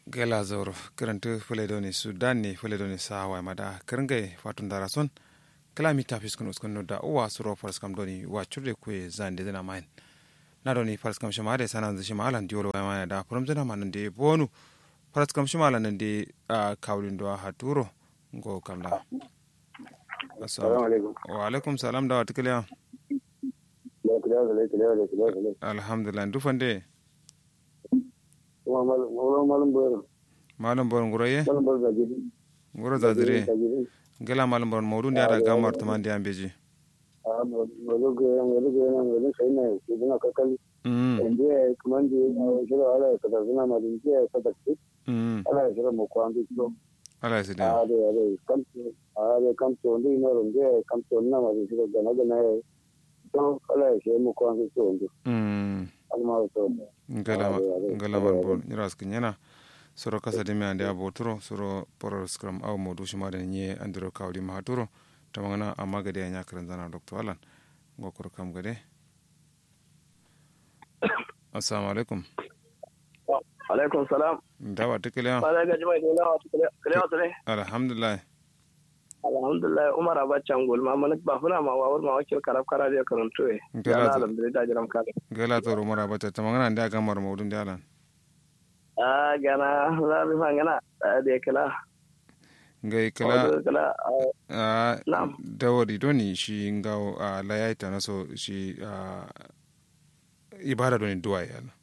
gela zoro kirantu fuledoni sudan ni fuledoni sawa mada kiringai fatun darason kalami tafis kun uskun no da uwa suro fars kam doni wa churde kwe zande dana main na doni fars kam shama de sanan zishi malan diolo wa mana da from zana manan de bonu fars kam shama lan de kawlin do haturo ngo kamla assalamu alaikum wa alaikum salam da watikliya alhamdulillah dufande malam bor nguroye ngoro zazire gela malam bor mawdu ndi ada gamar tuma ndi ambeji ala sidi ale kamto ndi noro ndi kamto na ma ndi gana gana to ala she mu ko ndi to ndi alma to ngala ngala man bon nyras kinyana soro kasa de mi ande abo turo soro poro scrum aw modu shima de nye andiro kawdi ma turo tamangana amma gade nya kran zana doctor alan ngokor kam gade assalamu alaikum alaikum salam dawa tikile bala ga jama'a da lawa tikile kile wato ne alhamdulillah alhamdulillah umar abacha ngol ma manak ba funa ma wawar ma wakil karab kara da karanto e Gela to- alhamdulillah jiram kale gela to mara bata tamangana ndi aga mar modu ndi alan a gana la bi fangana da kala ngai kala kala a Na'am. dawari doni shi ngaw a layaita na so shi a ibada doni duwa ya la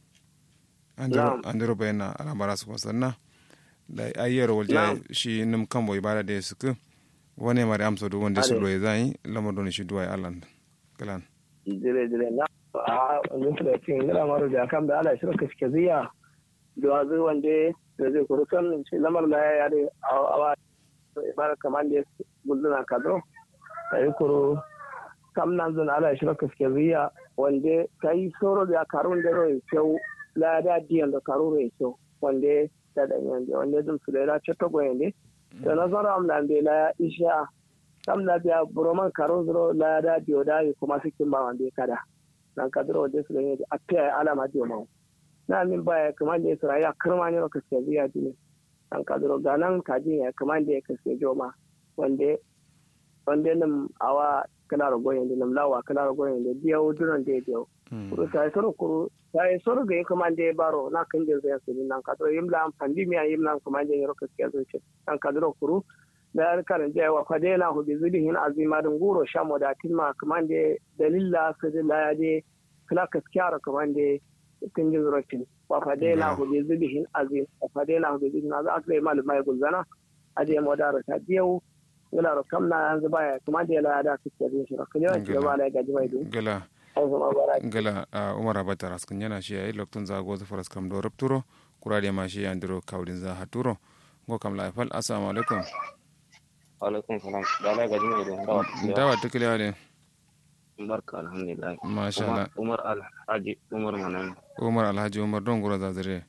andiro Na'am. andiro bayna ala bara su sanna da ayyar walja Na'am. shi num kambo ibada de suku wone mari amso do wonde su Ade. lo zai lamo doni shi duwa ya alan kalan dire dire na a wannan da cin ngala maro da kan da ala shirka suke ziya da wazu wande da zai kuru kan ce lamar da ya yare a awa ibara kaman da gulduna kado da yi kuru kam nan zan ala shirka suke ziya wande kai soro da karun da roi kyau la da diyan da karun roi kyau wande da da yande wande dum su da ya ce to goyende da nazara am nan da la isha kam na biya buroman karo zuro la da biyo da yi kuma sikin ba wanda ya kada nan ka zuro wajen su da yadda a fiye alama biyo mawu na min baya kuma da ya sura ya kirma ne ka siya biya dine nan ka zuro ga nan ka ji ya kuma da ya ka siya joma wanda wanda nan awa kala ragoyin da nan lawa kala ragoyin da biya wudunan da ya biyo kuru ta yi soro kuru ta yi soro ga yi kuma da ya baro na kan da zai su nan ka zuro yim la amfani miya yim la kuma da ya ka siya zuci nan ka zuro kuru da alkarin jaya wa fadela hu bi zulihin azima dun guro shamo da tilma kaman da dalilla su da ya je kala kaskiyara kaman da kin ji zuratin wa fadela hu bi zulihin azim wa fadela hu bi zulihin azim aka mal mai gulzana aje mo da ta diyau wala ro kamna yanzu baya kaman da la da kike din shi kan yawan ci gaba la gaji mai dun gala an zama bara gala a umar abata raskin yana shi yayi loktun za go faras kam do rapturo kurade ma shi andiro kawdin za haturo ngo kam la fal assalamu alaikum alaikum salam da ala gaji mai don dawa dawa tikile ne barka alhamdulillah masha Allah umar alhaji umar manan umar alhaji umar don gura zazire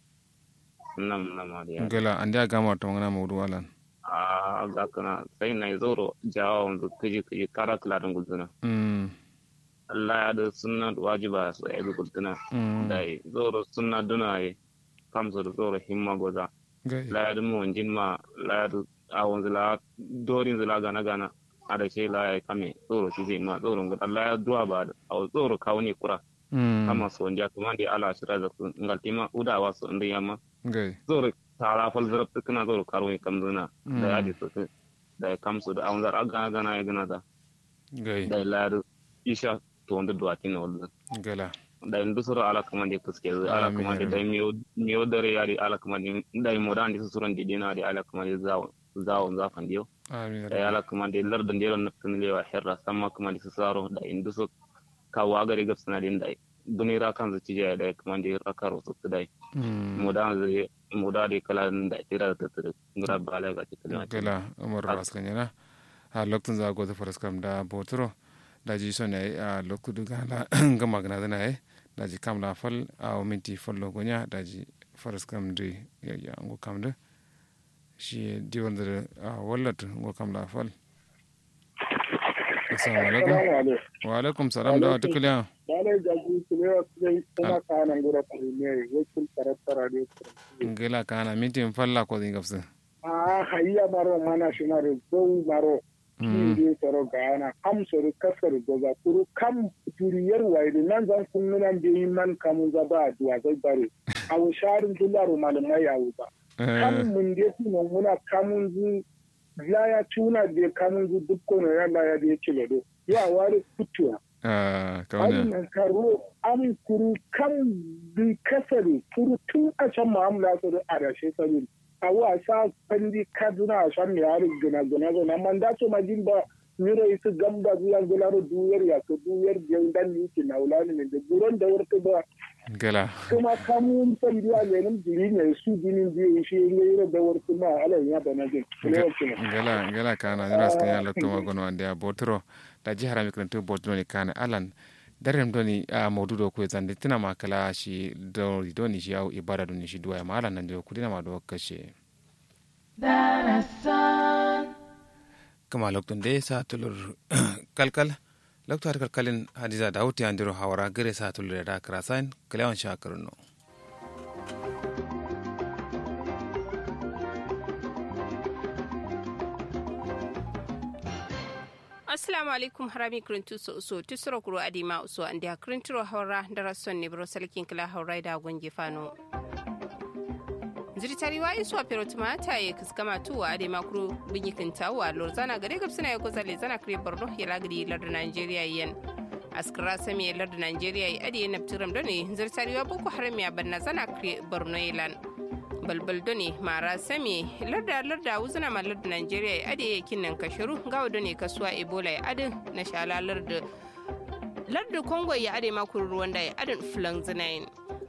nam nam adiya gala andi aga mar to ngana mawdu alan a ga kana sai na zoro jawa wanzu kiji kiji kara kala don guduna mm Allah ya da sunna wajiba su ai guduna mm dai zoro sunna duna ai kamso da zoro himma goza gai la ya mu wanjin ma la ya da a wanzu la dorin zula gana gana a da shi la ya kame zoro shi zai ma zoro gudu Allah ya duwa ba da a zoro kawo ne kura mm kama so ndia kuma ndi ala shira da su ngaltima uda wa so ndi yama gai zoro tara fal zarab tukuna zoro karo kam zuna Mm. da yadi so su da kam su da anzar aga gana ya gana da gai da ladu isha to wanda duwa tin wala gala da ndu soro ala kuma ndi kuske ala Amin, kuma ndi amin. da miyo miyo dare yadi ala kuma ndi da mo dan ndi suran di dina di ala kuma ndi zawo zawo za fan dio amin da ala kuma ndi larda ndero naftin lewa herra samma kuma ndi saro da indu so ka wagare gabsana din da dunira kan zaci jaya da kuma ndi rakaro su dai mm muda zai muda da kala da tira da tira ngura bala ga cikin gala umar raskin yana a loktun za go faras kam da botoro da ji so ne a loktu duga la gama gana dana e da ji kam la fal a o minti fallo gonya da ji faras kam de ya ya ngo kam de shi di wanda a wallat ngo kam la fal assalamu alaikum wa alaikum salam da wata kuliya Dalai jagu kulewa kulai kuma kanan gura kulmiyar wakil tarattara ne. ngela kana mitin falla ko din gafsa A hayya maro mana shi maro zau maro. Kiri tsaro ga yana kam soro kasar goza kuru kam turiyar waidi nan zan kun nunan biyin man kamun zaba a duwa zai bare. A wusharin dularo malamai ya wuba. Kam mun de tunan muna kamun zu ya tuna de kamun zu dukkan yana ya de kilodo. Ya wari kutuwa. ah kauna Wannan karo an kuru kan bi kasari kuru tun a can mu'amala su da arashe sabin. A wa sa kandi kaduna a shan mai harin gina gina gina man da su majin ba miro isu gamba zuwa gularo duyar ya ko duyar biyan dan yake na wulani ne da buron da wurta ba gela kuma kamun san biya lenin jiri ne su jinin biyu shi ne yiro da wurta ma alayin ya bana jin. ngela ngela kana jira ska ya lokto magono ande a botro da jihar mi kanto botro ni kana alan darem doni a maududo ko zande tina makala shi doni doni shi au ibada doni shi duwa ma alan nan da kudina ma do kashe kama lokton de sa tulur kalkal lokto har kalkalin hadiza dawuti andiro hawara gare sa tulur da krasain kalewan shakarno assalamu alaikum harami kirintu so so tusuro kuro adima uso andi ha kirintiro hawra ndara sonne bro salkin kila hawra da gonje fano ziritari wa isu a perotuma ta ye kiskama tuwa ade makuru binyi kintawa lorzana gare gabsina ya kozale zana kire borno ya lagadi larda nigeria yen askara sami ya larda nigeria ya ade nabtiram done ziritari wa boko haram ya banna zana kire borno yelan balbal done mara sami larda larda wuzuna ma larda nigeria ya ade kinnan kashiru gawa done kasuwa ebola ya ade na shala larda larda congo ya ade makuru ruwan da ya ade fulan zinayin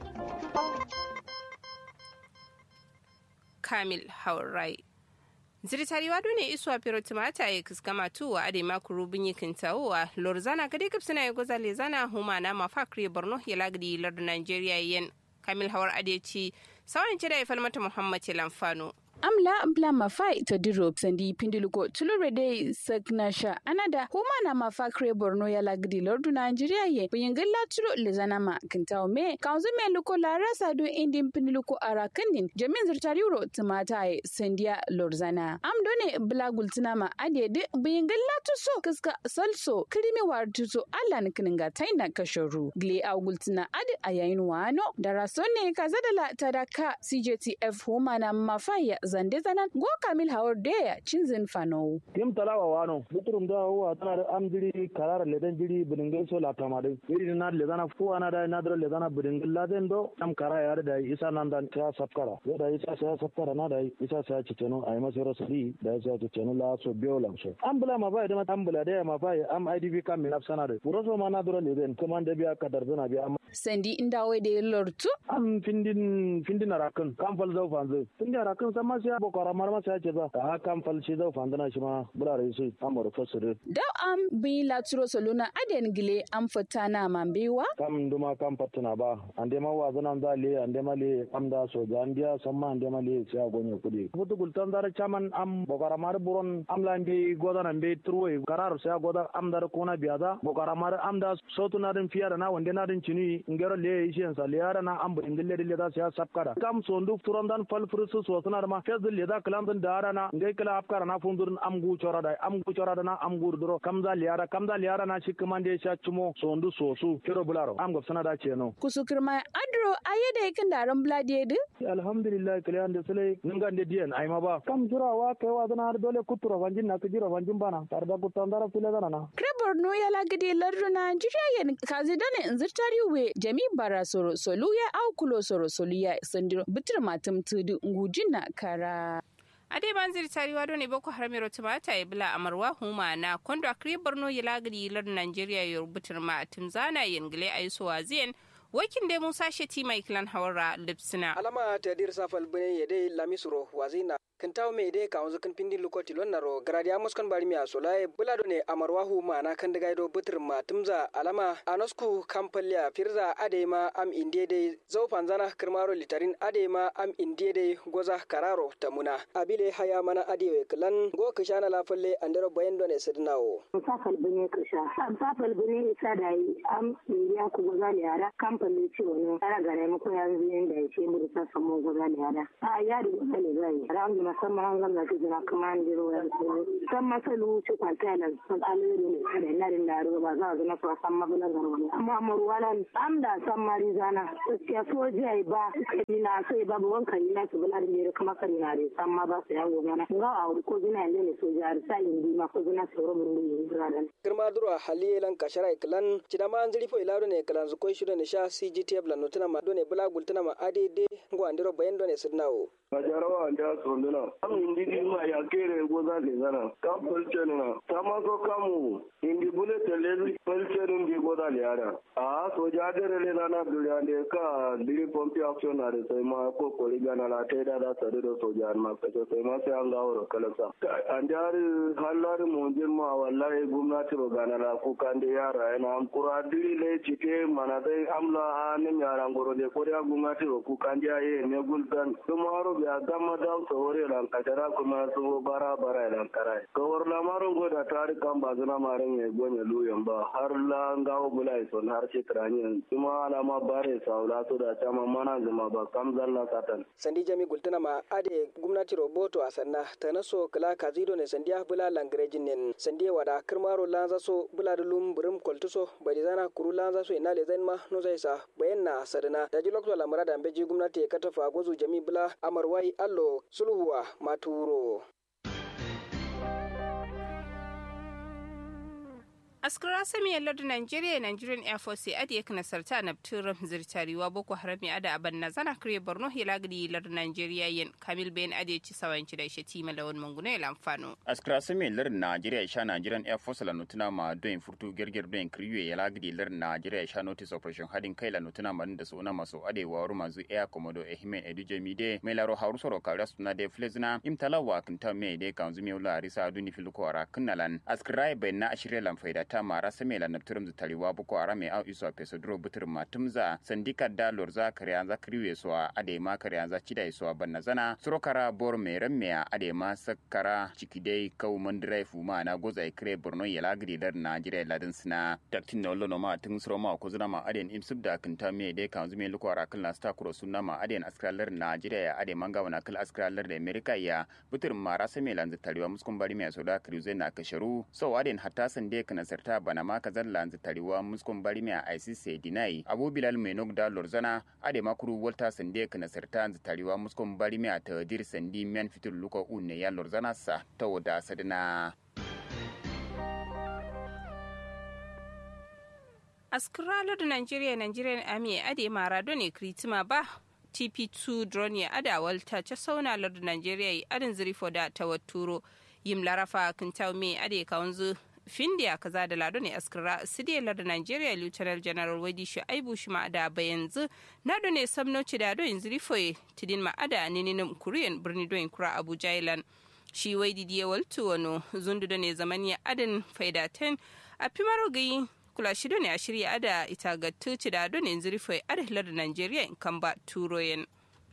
kamil haurai ziritariwa dune iswa pero timata ya kiskama tuwa ade makuru binyi kintawa lorzana gade gipsina ya gozale zana huma na mafakri borno ya lagdi lardu nigeria yen kamil hawar ade ci sawan cida ya falmata muhammad lamfano amla bla mafa ito diro sandi pindiluko tulure de sagnasha anada huma na mafa kre borno ya lagdi lordu nigeria ye buyingilla turo lezana ma kintaw me kanzu me luko la rasa do indin pindiluko ara kandin jamin zirtariuro tumata ye sandiya lorzana am done bla gultina ma ade de buyingilla tuso kiska salso krimi war tuso allan kininga taina kashoru gle a gultina ade ayayin wano darasone kazadala tadaka cjtf huma na mafa ya zande zanan go kamil hawar deya cinzin fano. tim talawa wano buturum da huwa tana da amjiri karara ledan jiri bidingai so la tamadin iri na ledana fu ana da na da ledana bidingai laden do am kara ya da isa nan dan ta safkara ya da isa sa safkara na da isa sa ciceno ay maso rasuli da isa ciceno la so biolam so am bula ma bai da ma am bula da ma bai am idv kam min afsana da buroso ma na dora leden kuma da biya kadar zana biya am sandi inda wai da lortu am findin findin arakan kam fal zau fanzu findin arakan sama sai boko haram ma sai ce ba a kam fal shi zau fandana shi ma bulare su amur fasire da am bi laturo soluna aden gile am fatana mambewa kam duma kam patuna ba ande ma wa zanan da le ande ma le am da so ga andiya samma ande ma le sai gonye kudi futu gultan dar chaman am boko haram mar buron am la mbi godan ambe turwe karar sai godan am dar kona biyaza boko haram mar am da sotu na din fiyara na wande na din chini ngero le ishen sa le yara na am bu ingille le da sai sapkara kam so ndu turon dan fal frusu so suna ma fez le da kalam dan dara na ngai kala afkara na fundur am gu chora da am gu chora da na am gu duro kam za liyara kam za liyara na shi kuma de sha chumo so ndu so su kiro bularo am gab sana da ce no kusukirma adro ayede yakin daran bladiyedu alhamdulillah kale ande sele ninga ande dien ay ma ba kam jura wa kai wa dana dole kuturo vanjin na kujiro vanjin bana tarda kutandara file dana na kre borno ya lagade lardu nigeria yen kazi dane inzirtari we jami bara soro soluya au kulo soro soluya sandiro bitir matum tudu ngujina kara ade banzir tariwa doni boko haram yaro tumata ya bila amarwa huma na kondo akri borno ya lagadi lar nigeria ya rubutar ma timzana yengile aiso waziyen wakin da musa sheti mai kilan hawara lipsina alama ta dir safal bune ya dai lamisuro wazina kintaw me de ka onzo kin pindi lukoti lon naro gradia muskon bari mi asolaye bulado ne amarwahu mana kan daga do butur matumza alama anosku kampalya firza adema am indede zau panzana kirmaro litarin adema am indede goza kararo tamuna abile haya mana adewe klan go kishana la falle andero bayendo ne sidnawo safal bane kisha safal bane isa da yi am indiya ku goza ne yara kamfani ce wani ara gare mu ko yanzu yanda ya ce mu sa samu goza ne yara a ya da goza ne zai ran da musamman an gamna ki jira kuma an jiro ya ce san masalu ci kwanta nan san alheri ne da na din da ba za ga na so san mabula garwa ne amma amaru walan am da san mari zana gaskiya soji ai ba kai na sai babu wankan na su bula da ne kuma kare na da san ma ba su yawo mana ga a wuri ko zina ne soja har sai indi ma ko zina tsoro mun ne buradan girma dura halilan kashara iklan cidama an ziri fo ilado ne kalan zu koy shudo ne sha CGTF la notuna ma do ne bula gultuna ma ADD ngo andiro bayen do ne sidnawo Majarawa anda sonduna am indi di ma ya kere goza le zana kam pelchen na tama so kamu indi bule tele pelchen indi goza le ara a so jadere le nana dulande ka diri pompi action na re sai ma ko ko ligana la te da da sare do so jan ma ka sai ma sai an ga woro kala sa andar hallar mo jin ma wallahi gwamnati ro gana la ku kande yara ina am kura diri le cike mana dai amla anim yara ngoro de ko da gwamnati ro ku kande aye ne guldan tumaro ya gama da sore lan kadara kuma su bara bara lan karai kawar la maron go da tari kan ba zuna maron ya gonya luyan ba har la ngawo bulai son har ce trani kuma alama bare saula to da chama mana zuma ba kam zalla satan sandi jami gultana ma ade gwamnati roboto a sanna ta naso kala kazido ne sandiya bula langrejin nen sandiya wada kirmaro lanza so bula da lum burum koltuso bari zana kuru lanza so ina le zan ma no zai sa bayan na sadana da ji lokto lamura da beji gwamnati ya katafa gozu jami bula amar wai allo sulhuwa maturo askara sami yallar da nigeria nigerian air force adi ya kana sarta na turam zirtariwa boko haram ya ada aban na zana kare borno hilagri yallar nigeria yin kamil bayan adi ci sawanci da shi tima lawan manguna ya lamfano askara sami yallar nigeria sha nigerian air force la nutuna ma don furtu gerger don kriwe ya lagri yallar nigeria sha notice operation hadin kai la nutuna ma da suna maso ade wa ru mazu air komodo ehime eduje mide mai laro hauru soro kawra suna de flezna imtalawa kinta me de kanzu me la risa duni filuko ara kunnalan askara bayan na ashire lam faida ta mara same la napturum zu taliwa buko ara me au iso peso dro butur matumza sandika da lorza kariya za kriwe so ade ma kariya za chida so banna zana surokara bor me remme ade ma sakkara cikidai kau mandrai fuma na goza kre borno yala gidi dar najire ladin sina taktin no lono ma tun suro ma ko zuna ma aden imsub da kinta me de kan zume luko ara kala sta kuro sunna ma aden askralar najire ade manga wana kal askralar da america ya butur mara same lan zu taliwa muskun bari me so da kriwe na kasharu so aden hatta sande kana ta bana ma kazar lanzu tariwa muskon bari mai a ICC dinai Abu Bilal mai nok da Lorzana ade makuru Walter Sande kana sarta lanzu tariwa muskon bari mai ta dir sandi men fitul luka unne ya Lorzana sa ta wada sadina askiralar da nigeria nigerian army ade mara ne kritima ba tp2 drone ya ada walta ta sauna lar da nigeria adin zirifo da tawatturo yim larafa kintaw me ade kawanzu findiya kaza da lado ne askira sidiyalar da nigeria lieutenant general wadi shu'aibu shi ma'ada ba yanzu na do ne samnoci da do yanzu rifoye tidin ma'ada ninin kuriyan birni do kura abuja ilan shi wai didiye waltu wano zundu da ne zaman ya adin faidaten a fimaro gayi kula shi ne a shirya ada ita ga tuci da do ne yanzu rifoye adalar da nigeria in kan ba turoyen.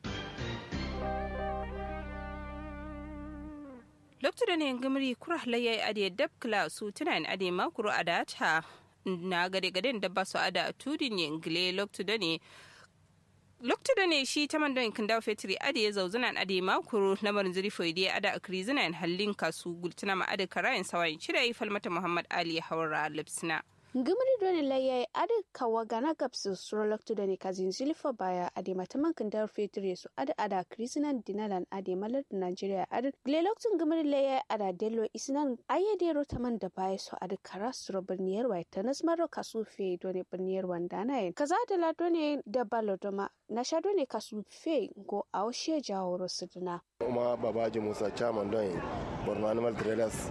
lokacin da ne gamri kura halayya ade dab kla su tunan ade makuru ada ta na gade gaden da ba su ada tudin ne ngile lokacin da ne lokacin da ne shi ta mandon kin dawo fetri ade ya zauzunan ade makuru lamarin zuri foide ada akri zinan hallin kasu gultuna ma ade karayin sawayin shirya falmata muhammad ali haura lipsina ngimri doni laye adi kawa gana gapsu suro lokto doni kazin zilfa baya adi mataman kandar fetri su adi ada krisinan dinalan adi malar da nigeria adi gle lokto ngimri laye ada delo isinan aye de rotaman da baya su adi kara suro birniyar wai tanas maro kasu fe doni birniyar wandana yin kaza da la doni da balo doma na sha doni kasu fe go aushe jawo rosidina kuma babaji musa chairman don borno animal trailers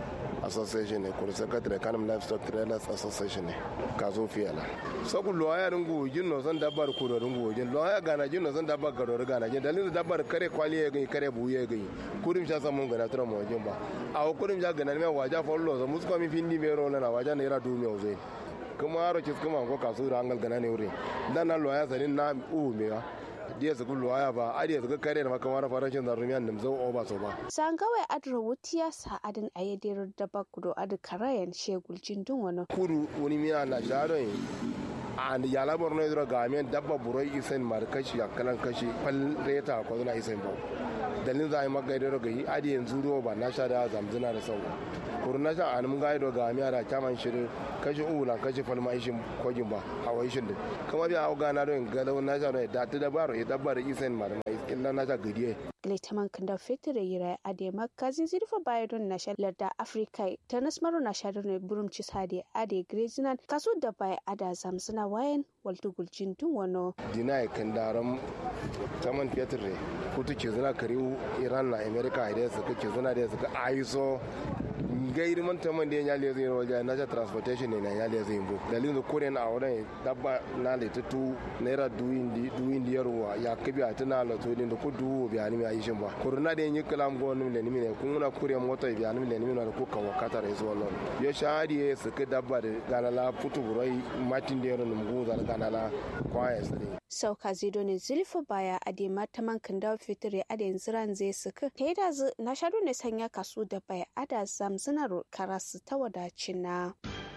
association ne kuru secretary kanum livestock trailers association ne kaso fiyala sabu loya rungu jinno san dabbar kuro rungu jin loya gana jinno san dabbar garo gana jin dalilin dabbar kare kwali ya gani kare buye gani kurim sha samun gana tura mo jin ba a kurim ja gana me waja follow so musko mi findi me ro na waja ne ra du me ozai kuma aro kis kuma ko kaso ra angal gana ne wuri dan na loya sanin na u me ya diya su kullu aya ba a diya su ga kare da makamar farashin zarumiyan da zau o ba so ba sangawai adra wutiya sa adin ayadir da bakudo adu karayan shegul jindun wani kuru wani miya na sharon and yala borno idro gamen dabba buroi isen mar kashi akalan kashi fal reta ko na isen bo dalin za a yi magaidar ga yi adi yanzu ruwa ba na sha da zamzina da sauwa kuru na sha an mun gaido ga miya da kyaman shirin kashi ula kashi falma ishin kogin ba a wai shin din kuma biya hau gana don galau na sha da ta dabaro ya dabbar isen mar na illa na sha gadiye Gaitaman kanda fetire yira ade makazin zirfa bayadon na shalar da Afrika ta nasmaru na shalar ne burum ci sade ade grezinan kaso da bai ada zamsuna wayan waltu guljin tun wano. dina ya kan daram taman fetur ne kutu ke zina kariu iran na america da suka ke zina da suka aiso gairi man taman da ya nyale zai roja na ja transportation ne na nyale zai bu dalilin da kore na auren dabba na da tutu naira duyin di duyin di yarwa ya kabi a tana la to din da ku duwo biya ni mai shin ba kuruna da yin kalam go ni le ni ne kun na kure mota biya ni le ni na ko kan wakata da zuwa lon yo shadi ya suka dabba da ganala putu burai matin da yaron mu da ganala kwaya sare Sauka zido ne zilfa baya ade mataman kanda fitire ade ziran zai suka ta da zu na shaɗu ne sanya kasu da bai ada zamzinar karasu ta wadacin na.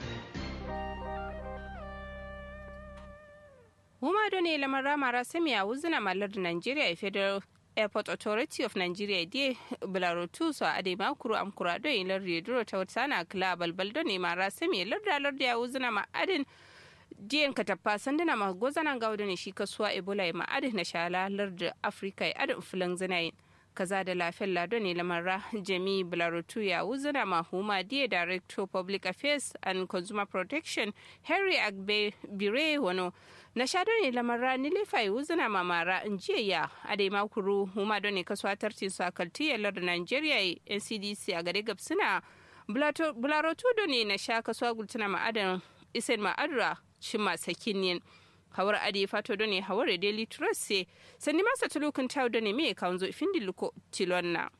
Huma do ne lamar ramara sami a wuzina malar da Nigeria a Federal Airport Authority of Nigeria die bularotu so a dai makuru amkura do in lar reduro ta wata na kila balbal do ne mara sami lar da lar da ya wuzina ma adin diyan ka tappa sanduna ma gozanan gauda ne shi kasuwa ebola ya ma'adin na shala lar da afirka ya adin fulan zinayin kaza da lafiyar lado ne lamarra jami bularutu ya wuzina mahuma diya director public affairs and consumer protection henry agbe bire wano na sha ne lamarra ni lefa ya wuzina mamara in jiya ya adai makuru huma don ne kasuwa tartin su akalti ya lar nigeria ncdc a gare gabsina bularutu don ne na sha kasuwa gultuna ma'adan isen ma'adra shima sakinin hawar adi fato done hawar daily trust se sani masa tulukin tawo done me kan zo ifin diluko tilonna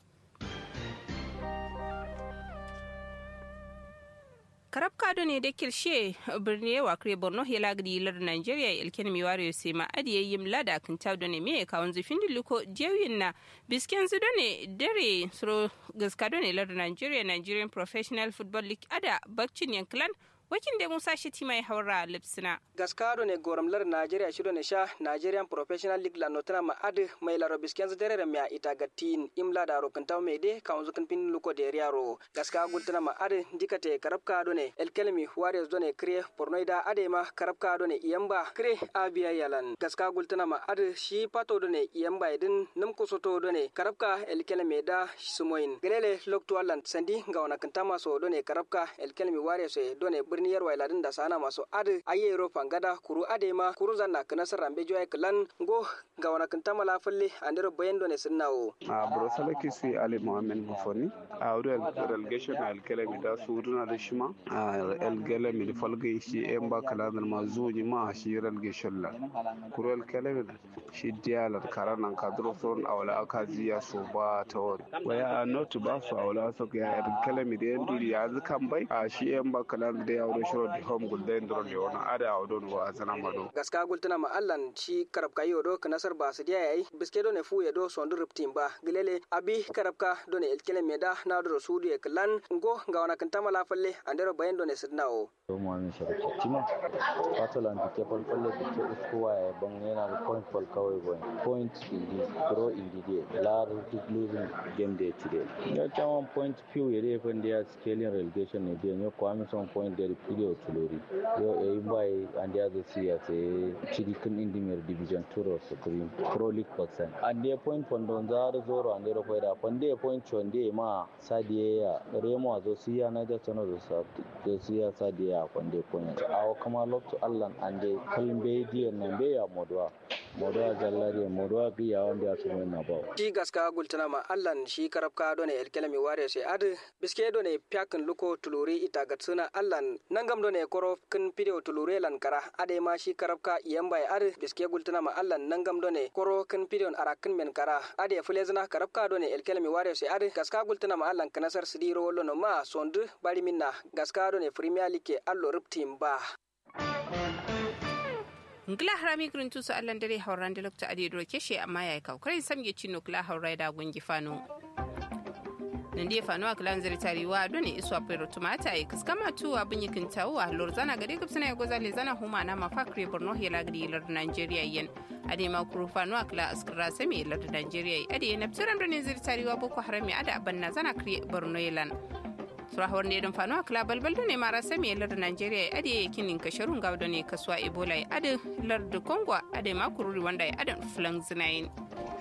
karabka done da kirshe birni wa kare borno ya lagri lar nigeria ilken mi ware se ma adi yim lada kan tawo done me kan zo ifin diluko jewin na bisken su done dare suro gaska done lar nigeria nigerian professional football league ada bakcin yanklan wakin da musa shiti mai haura lipsina gaskado ne goramlar nigeria shido ne sha nigerian professional league la notana ma ad mai laro biskenz derere mia ita gatin imla da rokin taw me de kaunzu kan pin luko de riaro gaska gultana ma ad dikate karabka do ne elkelmi warriors do ne kre pornoida ade ma karabka do ne iyamba kre abia yalan gaska gultana ma ad shi pato do ne iyamba idin num kusoto do ne karabka elkelmi da sumoin gelele lokto allan sandi ngawana kantama so do ne karabka elkelmi warriors do ne birni yarwa iladin da sana masu adi aye ro fangada kuru ade ma kuru zanna kana sarambe joy klan go ga wana kanta mala falle andero bayan done sunnawo a brosala kisi ali muhammed mufoni a wuri relegation na alkele mi da su runa da shima a alkele mi falga shi en ba kala da ma zuji ma shi relegation la kuru alkele mi shi dialar karanan kadro son awala akaziya so ba ta wani waya not ba su awala so ga alkele mi da yan duri ya zukan bai a shi en ba kala da ya wuri shiro di home gulden dron le wona ada awdon wa zana mado gaska gultuna ma allan ci karab kayo do kanasar ba su diya yayi biske do ne fu ya do sondu riptin ba gilele abi karabka do ne elkele meda na do su di klan ngo ga wana kanta mala falle andero bayan do ne sidnawo to mo min sharati tima patolan di ke fal falle di ke uskuwa ya ban yana da point fal kawai boy point indi draw indi de lar losing game day today ya chama point few yere fan dia scaling relegation ne de nyo kwami son point de video tulori yo e bai ande azo siya se chidi kun indi mer division turo so kuri pro league percent ande point pondo zar zoro ande ro koida ponde point chonde ma sadie ya remo azo siya na da tono do sa do siya sadie ya ponde point awo kama lokto allan ande kalbe diyan nan be ya modwa modwa jallari modwa bi ya wanda ya tumo na ba shi gaska gultana ma allan shi karabka done elkelemi ware sai ad biske done pyakin luko tuluri ita gatsuna allan nangam done koro kin video tulure lan kara ade ma shi karabka yamba ad biske gultana ma allan nangam done koro kin video arakin men kara ade fulezna karabka done elkelemi ware sai ad gaska gultana ma allan kanasar sidiro lono ma sondu bari minna gaska done premier league allo riptim ba ngila harami kurin tusu allan dare hauran da lokta ade dro keshe amma yayi kaukarin samge chino kula haurai da gungi fano nandi fano a kilan zari tariwa doni iswa pero tumata e kaskama tu abin yikin tawa lorzana gade gubsina ya goza le zana huma na mafakri borno hela gadi lar nigeria yen ade ma kuru fano a kila askara sami lar nigeria ade na ptiram doni zari tariwa boko harami ada abanna zana kri borno yelan surahawar ne don fano a kila balbal ne mara sami lar nigeria ade kinin kasharun gawdo ne kaswa ebola ade lar da congo ade ma kururi wanda ade fulan zinayin